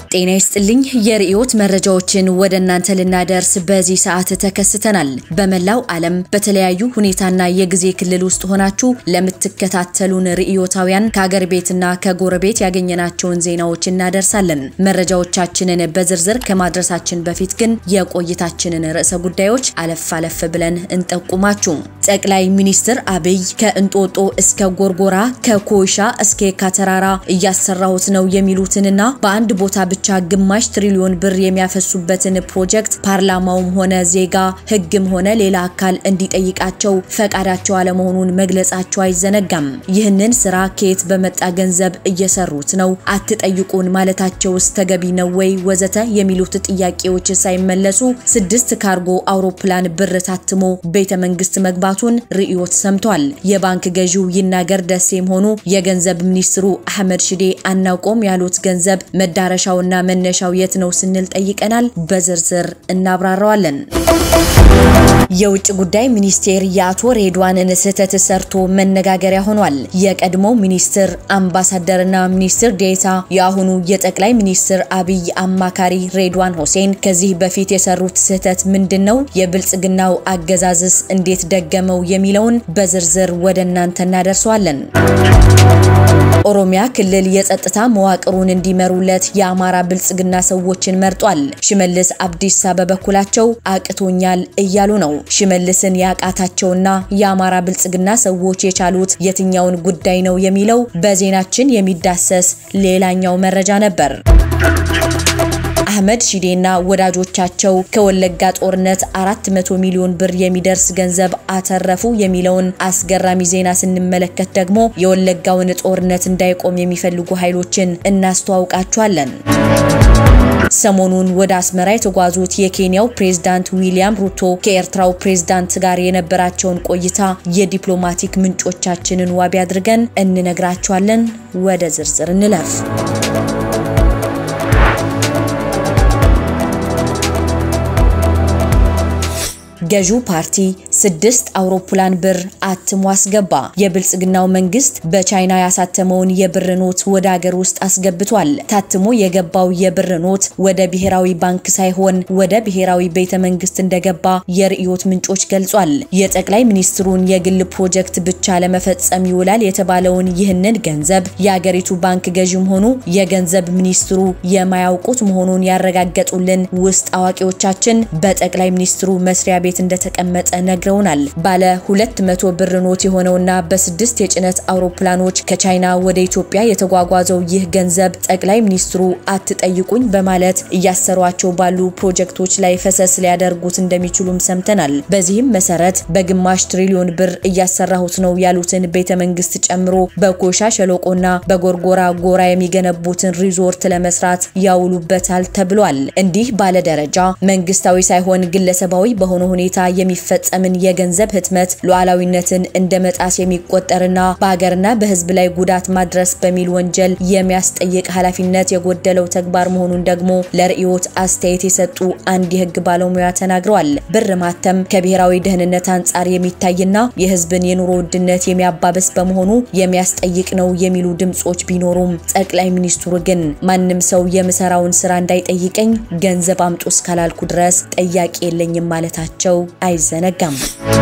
ጤና ይስጥልኝ። የርዕዮት መረጃዎችን ወደ እናንተ ልናደርስ በዚህ ሰዓት ተከስተናል። በመላው ዓለም በተለያዩ ሁኔታና የጊዜ ክልል ውስጥ ሆናችሁ ለምትከታተሉን ርዕዮታውያን ከአገር ቤትና ከጎረቤት ያገኘናቸውን ዜናዎች እናደርሳለን። መረጃዎቻችንን በዝርዝር ከማድረሳችን በፊት ግን የቆይታችንን ርዕሰ ጉዳዮች አለፍ አለፍ ብለን እንጠቁማችሁ። ጠቅላይ ሚኒስትር አብይ ከእንጦጦ እስከ ጎርጎራ ከኮይሻ እስከ የካ ተራራ እያሰራሁት ነው የሚሉትንና በአንድ ቦታ ብቻ ግማሽ ትሪሊዮን ብር የሚያፈሱበትን ፕሮጀክት ፓርላማውም ሆነ ዜጋ ሕግም ሆነ ሌላ አካል እንዲጠይቃቸው ፈቃዳቸው አለመሆኑን መግለጻቸው አይዘነጋም። ይህንን ስራ ከየት በመጣ ገንዘብ እየሰሩት ነው? አትጠይቁን ማለታቸውስ ተገቢ ነው ወይ? ወዘተ የሚሉት ጥያቄዎች ሳይመለሱ ስድስት ካርጎ አውሮፕላን ብር ታትሞ ቤተ መንግስት መግባቱን ርዕዮት ሰምቷል። የባንክ ገዢው ይናገር ደሴም ሆኑ የገንዘብ ሚኒስትሩ አህመድ ሽዴ አናውቆም ያሉት ገንዘብ መዳረሻውና መነሻው የት ነው ስንል ጠይቀናል። በዝርዝር እናብራራዋለን። የውጭ ጉዳይ ሚኒስቴር የአቶ ሬድዋንን ስህተት ሰርቶ መነጋገሪያ ሆኗል። የቀድሞው ሚኒስትር አምባሳደርና ሚኒስትር ዴታ የአሁኑ የጠቅላይ ሚኒስትር አብይ አማካሪ ሬድዋን ሁሴን ከዚህ በፊት የሰሩት ስህተት ምንድን ነው? የብልጽግናው አገዛዝስ እንዴት ደገመው? የሚለውን በዝርዝር ወደ እናንተ እናደርሰዋለን። ኦሮሚያ ክልል የጸጥታ መዋቅሩን እንዲመሩለት የአማራ ብልጽግና ሰዎችን መርጧል። ሽመልስ አብዲሳ በበኩላቸው አቅቶኛል እያሉ ነው። ሽመልስን ያቃታቸውና የአማራ ብልጽግና ሰዎች የቻሉት የትኛውን ጉዳይ ነው የሚለው በዜናችን የሚዳሰስ ሌላኛው መረጃ ነበር። አህመድ ሺዴና ወዳጆቻቸው ከወለጋ ጦርነት 400 ሚሊዮን ብር የሚደርስ ገንዘብ አተረፉ የሚለውን አስገራሚ ዜና ስንመለከት ደግሞ የወለጋውን ጦርነት እንዳይቆም የሚፈልጉ ኃይሎችን እናስተዋውቃቸዋለን። ሰሞኑን ወደ አስመራ የተጓዙት የኬንያው ፕሬዝዳንት ዊሊያም ሩቶ ከኤርትራው ፕሬዝዳንት ጋር የነበራቸውን ቆይታ የዲፕሎማቲክ ምንጮቻችንን ዋቢ አድርገን እንነግራቸዋለን። ወደ ዝርዝር እንለፍ። ገዢው ፓርቲ ስድስት አውሮፕላን ብር አትሞ አስገባ። የብልጽግናው መንግስት በቻይና ያሳተመውን የብር ኖት ወደ አገር ውስጥ አስገብቷል። ታትሞ የገባው የብር ኖት ወደ ብሔራዊ ባንክ ሳይሆን ወደ ብሔራዊ ቤተ መንግስት እንደገባ የርዕዮት ምንጮች ገልጿል። የጠቅላይ ሚኒስትሩን የግል ፕሮጀክት ብቻ ለመፈጸም ይውላል የተባለውን ይህንን ገንዘብ የአገሪቱ ባንክ ገዢም ሆኑ የገንዘብ ሚኒስትሩ የማያውቁት መሆኑን ያረጋገጡልን ውስጥ አዋቂዎቻችን በጠቅላይ ሚኒስትሩ መስሪያ ቤት እንደተቀመጠ ነግረውናል። ባለ 200 ብር ኖት የሆነውና በስድስት የጭነት አውሮፕላኖች ከቻይና ወደ ኢትዮጵያ የተጓጓዘው ይህ ገንዘብ ጠቅላይ ሚኒስትሩ አትጠይቁኝ በማለት እያሰሯቸው ባሉ ፕሮጀክቶች ላይ ፈሰስ ሊያደርጉት እንደሚችሉም ሰምተናል። በዚህም መሰረት በግማሽ ትሪሊዮን ብር እያሰራሁት ነው ያሉትን ቤተ መንግስት ጨምሮ በኮሻ ሸለቆና በጎርጎራ ጎራ የሚገነቡትን ሪዞርት ለመስራት ያውሉበታል ተብሏል። እንዲህ ባለ ደረጃ መንግስታዊ ሳይሆን ግለሰባዊ በሆነ ሁኔታ የሚፈጸምን የገንዘብ ህትመት ሉዓላዊነትን እንደ መጣስ የሚቆጠርና በሀገርና በህዝብ ላይ ጉዳት ማድረስ በሚል ወንጀል የሚያስጠይቅ ኃላፊነት የጎደለው ተግባር መሆኑን ደግሞ ለርዕዮት አስተያየት የሰጡ አንድ የህግ ባለሙያ ተናግረዋል። ብር ማተም ከብሔራዊ ደህንነት አንጻር የሚታይና የህዝብን የኑሮ ውድነት የሚያባብስ በመሆኑ የሚያስጠይቅ ነው የሚሉ ድምጾች ቢኖሩም ጠቅላይ ሚኒስትሩ ግን ማንም ሰው የምሰራውን ስራ እንዳይጠይቀኝ ገንዘብ አምጡ እስካላልኩ ድረስ ጠያቂ የለኝም ማለታቸው አይዘነጋም።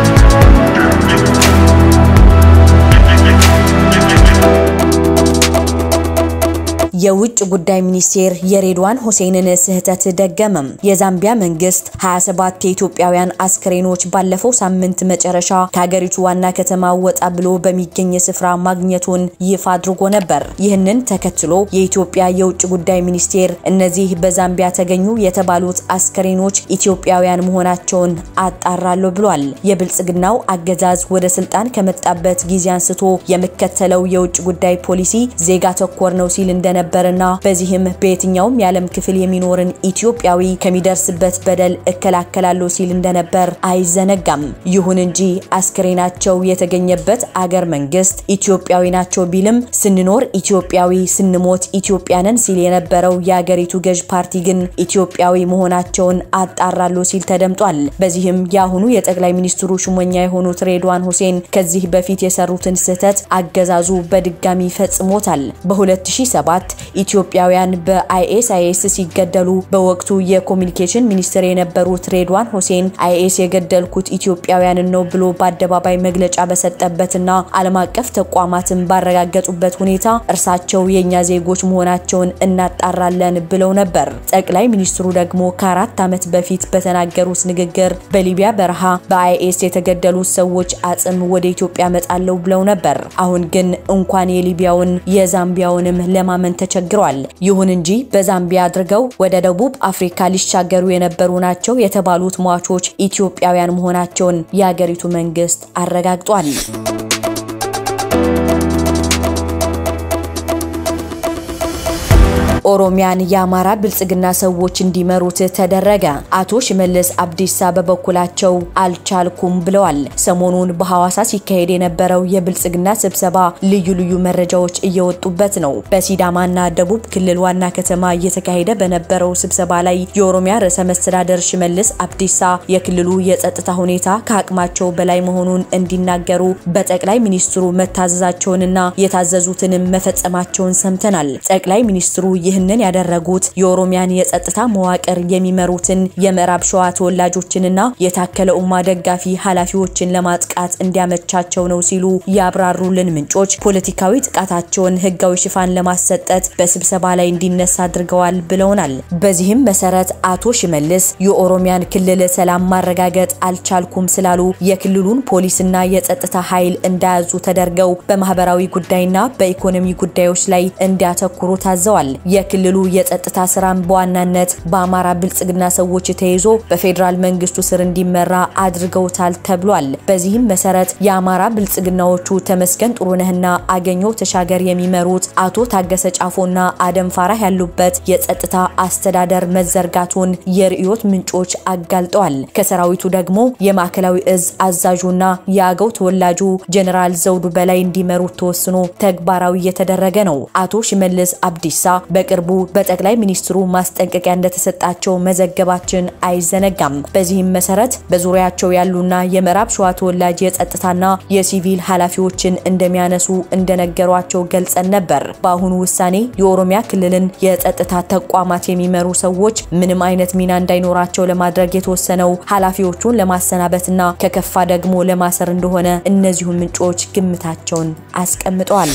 የውጭ ጉዳይ ሚኒስቴር የሬድዋን ሁሴንን ስህተት ደገመም። የዛምቢያ መንግስት 27 የኢትዮጵያውያን አስክሬኖች ባለፈው ሳምንት መጨረሻ ከሀገሪቱ ዋና ከተማ ወጣ ብሎ በሚገኝ ስፍራ ማግኘቱን ይፋ አድርጎ ነበር። ይህንን ተከትሎ የኢትዮጵያ የውጭ ጉዳይ ሚኒስቴር እነዚህ በዛምቢያ ተገኙ የተባሉት አስክሬኖች ኢትዮጵያውያን መሆናቸውን አጣራለሁ ብሏል። የብልጽግናው አገዛዝ ወደ ስልጣን ከመጣበት ጊዜ አንስቶ የሚከተለው የውጭ ጉዳይ ፖሊሲ ዜጋ ተኮር ነው ሲል እንደነበ ነበርና በዚህም በየትኛውም የዓለም ክፍል የሚኖርን ኢትዮጵያዊ ከሚደርስበት በደል እከላከላለሁ ሲል እንደነበር አይዘነጋም። ይሁን እንጂ አስክሬናቸው የተገኘበት አገር መንግስት ኢትዮጵያዊ ናቸው ቢልም ስንኖር ኢትዮጵያዊ ስንሞት ኢትዮጵያንን ሲል የነበረው የአገሪቱ ገዥ ፓርቲ ግን ኢትዮጵያዊ መሆናቸውን አጣራለሁ ሲል ተደምጧል። በዚህም የአሁኑ የጠቅላይ ሚኒስትሩ ሹመኛ የሆኑት ሬድዋን ሁሴን ከዚህ በፊት የሰሩትን ስህተት አገዛዙ በድጋሚ ፈጽሞታል። በ2007 ኢትዮጵያውያን በአይኤስአይኤስ ሲገደሉ በወቅቱ የኮሚኒኬሽን ሚኒስትር የነበሩት ሬድዋን ሁሴን አይኤስ የገደልኩት ኢትዮጵያውያንን ነው ብሎ በአደባባይ መግለጫ በሰጠበትና ዓለም አቀፍ ተቋማትን ባረጋገጡበት ሁኔታ እርሳቸው የእኛ ዜጎች መሆናቸውን እናጣራለን ብለው ነበር። ጠቅላይ ሚኒስትሩ ደግሞ ከአራት ዓመት በፊት በተናገሩት ንግግር በሊቢያ በረሃ በአይኤስ የተገደሉት ሰዎች አጽም ወደ ኢትዮጵያ መጣለው ብለው ነበር። አሁን ግን እንኳን የሊቢያውን የዛምቢያውንም ለማመን ተቸግሯል። ይሁን እንጂ በዛምቢያ አድርገው ወደ ደቡብ አፍሪካ ሊሻገሩ የነበሩ ናቸው የተባሉት ሟቾች ኢትዮጵያውያን መሆናቸውን የአገሪቱ መንግስት አረጋግጧል። ኦሮሚያን የአማራ ብልጽግና ሰዎች እንዲመሩት ተደረገ። አቶ ሽመልስ አብዲሳ በበኩላቸው አልቻልኩም ብለዋል። ሰሞኑን በሐዋሳ ሲካሄድ የነበረው የብልጽግና ስብሰባ ልዩ ልዩ መረጃዎች እየወጡበት ነው። በሲዳማና ደቡብ ክልል ዋና ከተማ እየተካሄደ በነበረው ስብሰባ ላይ የኦሮሚያ ርዕሰ መስተዳደር ሽመልስ አብዲሳ የክልሉ የጸጥታ ሁኔታ ከአቅማቸው በላይ መሆኑን እንዲናገሩ በጠቅላይ ሚኒስትሩ መታዘዛቸውንና የታዘዙትንም መፈጸማቸውን ሰምተናል። ጠቅላይ ሚኒስትሩ ይህንን ያደረጉት የኦሮሚያን የጸጥታ መዋቅር የሚመሩትን የምዕራብ ሸዋ ተወላጆችንና የታከለ ኡማ ደጋፊ ኃላፊዎችን ለማጥቃት እንዲያመቻቸው ነው ሲሉ ያብራሩልን ምንጮች ፖለቲካዊ ጥቃታቸውን ሕጋዊ ሽፋን ለማሰጠት በስብሰባ ላይ እንዲነሳ አድርገዋል ብለውናል። በዚህም መሰረት አቶ ሽመልስ የኦሮሚያን ክልል ሰላም ማረጋገጥ አልቻልኩም ስላሉ የክልሉን ፖሊስና የጸጥታ ኃይል እንዳያዙ ተደርገው በማህበራዊ ጉዳይና በኢኮኖሚ ጉዳዮች ላይ እንዲያተኩሩ ታዘዋል። የክልሉ የጸጥታ ስራም በዋናነት በአማራ ብልጽግና ሰዎች ተይዞ በፌዴራል መንግስቱ ስር እንዲመራ አድርገውታል ተብሏል። በዚህም መሰረት የአማራ ብልጽግናዎቹ ተመስገን ጥሩነህና አገኘው ተሻገር የሚመሩት አቶ ታገሰ ጫፎና አደም ፋራህ ያሉበት የጸጥታ አስተዳደር መዘርጋቱን የርዕዮት ምንጮች አጋልጠዋል። ከሰራዊቱ ደግሞ የማዕከላዊ እዝ አዛዡና የአገው ተወላጁ ጀኔራል ዘውዱ በላይ እንዲመሩት ተወስኖ ተግባራዊ እየተደረገ ነው። አቶ ሽመልስ አብዲሳ በቅርቡ በጠቅላይ ሚኒስትሩ ማስጠንቀቂያ እንደተሰጣቸው መዘገባችን አይዘነጋም። በዚህም መሰረት በዙሪያቸው ያሉና የምዕራብ ሸዋ ተወላጅ የጸጥታና የሲቪል ኃላፊዎችን እንደሚያነሱ እንደነገሯቸው ገልጸን ነበር። በአሁኑ ውሳኔ የኦሮሚያ ክልልን የጸጥታ ተቋማት የሚመሩ ሰዎች ምንም አይነት ሚና እንዳይኖራቸው ለማድረግ የተወሰነው ኃላፊዎቹን ለማሰናበትና ከከፋ ደግሞ ለማሰር እንደሆነ እነዚሁ ምንጮች ግምታቸውን አስቀምጠዋል።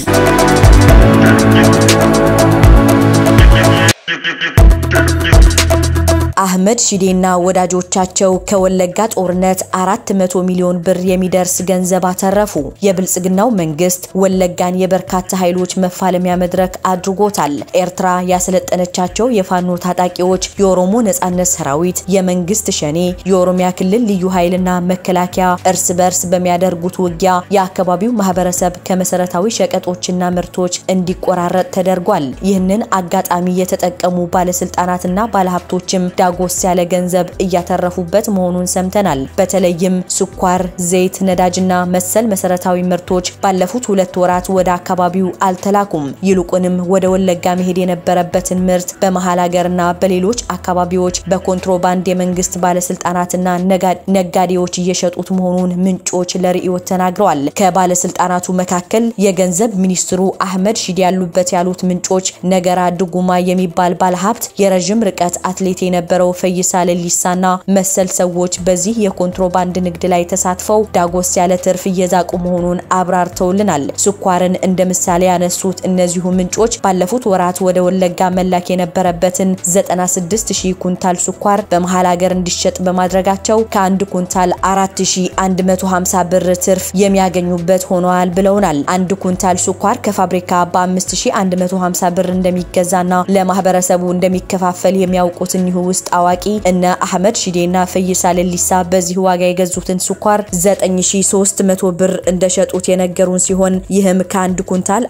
አህመድ ሺዴና ወዳጆቻቸው ከወለጋ ጦርነት 400 ሚሊዮን ብር የሚደርስ ገንዘብ አተረፉ። የብልጽግናው መንግስት ወለጋን የበርካታ ኃይሎች መፋለሚያ መድረክ አድርጎታል። ኤርትራ ያሰለጠነቻቸው የፋኖ ታጣቂዎች፣ የኦሮሞ ነጻነት ሰራዊት፣ የመንግስት ሸኔ፣ የኦሮሚያ ክልል ልዩ ኃይልና መከላከያ እርስ በርስ በሚያደርጉት ውጊያ የአካባቢው ማህበረሰብ ከመሰረታዊ ሸቀጦችና ምርቶች እንዲቆራረጥ ተደርጓል። ይህንን አጋጣሚ የተጠቀሙ ባለስልጣናትና ባለሀብቶችም ዳጎስ ያለ ገንዘብ እያተረፉበት መሆኑን ሰምተናል። በተለይም ስኳር፣ ዘይት፣ ነዳጅና መሰል መሰረታዊ ምርቶች ባለፉት ሁለት ወራት ወደ አካባቢው አልተላኩም። ይልቁንም ወደ ወለጋ መሄድ የነበረበትን ምርት በመሀል ሀገርና በሌሎች አካባቢዎች በኮንትሮባንድ የመንግስት ባለስልጣናትና ነጋዴዎች እየሸጡት መሆኑን ምንጮች ለርዕዮት ተናግረዋል። ከባለስልጣናቱ መካከል የገንዘብ ሚኒስትሩ አህመድ ሺዴ ያሉበት ያሉት ምንጮች ነገራ ድጉማ የሚባል ባለሀብት የረዥም ርቀት አትሌት የነበረው ፈይሳ ሌሊሳና መሰል ሰዎች በዚህ የኮንትሮባንድ ንግድ ላይ ተሳትፈው ዳጎስ ያለ ትርፍ እየዛቁ መሆኑን አብራርተውልናል። ስኳርን እንደ ምሳሌ ያነሱት እነዚሁ ምንጮች ባለፉት ወራት ወደ ወለጋ መላክ የነበረበትን 96 ሺህ ኩንታል ስኳር በመሀል ሀገር እንዲሸጥ በማድረጋቸው ከአንድ ኩንታል 4150 ብር ትርፍ የሚያገኙበት ሆነዋል ብለውናል። አንድ ኩንታል ስኳር ከፋብሪካ በ5150 ብር እንደሚገዛና ለማህበረሰቡ እንደሚከፋፈል የሚያውቁት እኒሁ ውስጥ አዋቂ እነ አህመድ ሺዴና ፈይሳ ሌሊሳ በዚህ ዋጋ የገዙትን ስኳር 9300 ብር እንደሸጡት የነገሩን ሲሆን ይህም ከአንድ ኩንታል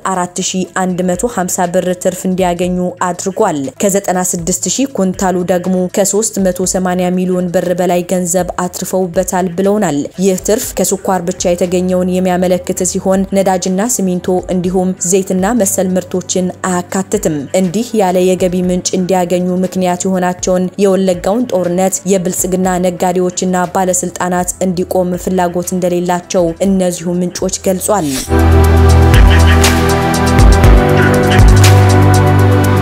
4150 ብር ትርፍ እንዲያገኙ አድርጓል። ከ96000 ኩንታሉ ደግሞ ከ380 ሚሊዮን ብር በላይ ገንዘብ አትርፈውበታል ብለውናል። ይህ ትርፍ ከስኳር ብቻ የተገኘውን የሚያመለክት ሲሆን ነዳጅና ሲሚንቶ እንዲሁም ዘይትና መሰል ምርቶችን አያካትትም። እንዲህ ያለ የገቢ ምንጭ እንዲያገኙ ምክንያት የሆናቸውን የወለጋውን ጦርነት የብልጽግና ነጋዴዎችና ባለስልጣናት እንዲቆም ፍላጎት እንደሌላቸው እነዚሁ ምንጮች ገልጿል።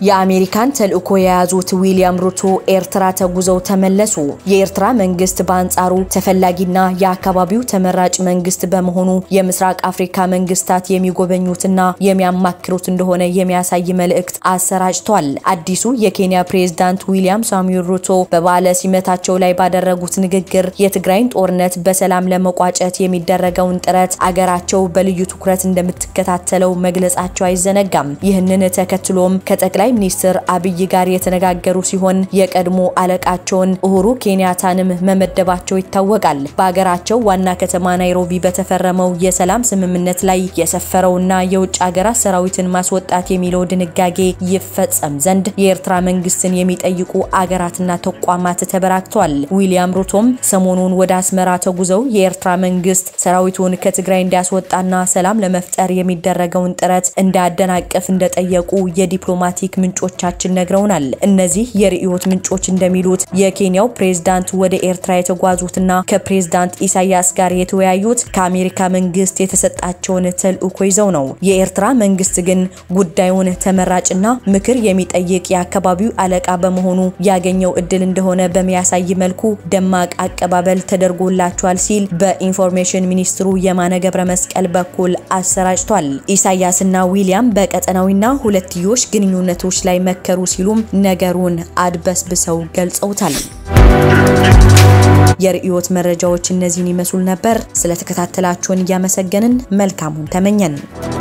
የአሜሪካን ተልዕኮ የያዙት ዊሊያም ሩቶ ኤርትራ ተጉዘው ተመለሱ። የኤርትራ መንግስት በአንጻሩ ተፈላጊና የአካባቢው ተመራጭ መንግስት በመሆኑ የምስራቅ አፍሪካ መንግስታት የሚጎበኙትና የሚያማክሩት እንደሆነ የሚያሳይ መልእክት አሰራጭቷል። አዲሱ የኬንያ ፕሬዝዳንት ዊሊያም ሳሙኤል ሩቶ በበዓለ ሲመታቸው ላይ ባደረጉት ንግግር የትግራይን ጦርነት በሰላም ለመቋጨት የሚደረገውን ጥረት አገራቸው በልዩ ትኩረት እንደምትከታተለው መግለጻቸው አይዘነጋም። ይህንን ተከትሎም ከጠቅላይ ሚኒስትር አብይ ጋር የተነጋገሩ ሲሆን የቀድሞ አለቃቸውን ኡሁሩ ኬንያታንም መመደባቸው ይታወቃል። በሀገራቸው ዋና ከተማ ናይሮቢ በተፈረመው የሰላም ስምምነት ላይ የሰፈረውና የውጭ ሀገራት ሰራዊትን ማስወጣት የሚለው ድንጋጌ ይፈጸም ዘንድ የኤርትራ መንግስትን የሚጠይቁ አገራትና ተቋማት ተበራክቷል። ዊሊያም ሩቶም ሰሞኑን ወደ አስመራ ተጉዘው የኤርትራ መንግስት ሰራዊቱን ከትግራይ እንዲያስወጣና ሰላም ለመፍጠር የሚደረገውን ጥረት እንዳያደናቅፍ እንደጠየቁ የዲፕሎማቲክ ምንጮቻችን ነግረውናል። እነዚህ የርዕዮት ምንጮች እንደሚሉት የኬንያው ፕሬዝዳንት ወደ ኤርትራ የተጓዙትና ከፕሬዝዳንት ኢሳያስ ጋር የተወያዩት ከአሜሪካ መንግስት የተሰጣቸውን ተልዕኮ ይዘው ነው። የኤርትራ መንግስት ግን ጉዳዩን ተመራጭና ምክር የሚጠይቅ የአካባቢው አለቃ በመሆኑ ያገኘው እድል እንደሆነ በሚያሳይ መልኩ ደማቅ አቀባበል ተደርጎላቸዋል ሲል በኢንፎርሜሽን ሚኒስትሩ የማነ ገብረ መስቀል በኩል አሰራጭቷል። ኢሳያስና ዊሊያም በቀጠናዊና ሁለትዮሽ ግንኙነቶች ላይ መከሩ ሲሉም ነገሩን አድበስብሰው ገልጸውታል። የርዕዮት መረጃዎች እነዚህን ይመስሉ ነበር። ስለተከታተላችሁን እያመሰገንን መልካሙን ተመኘን።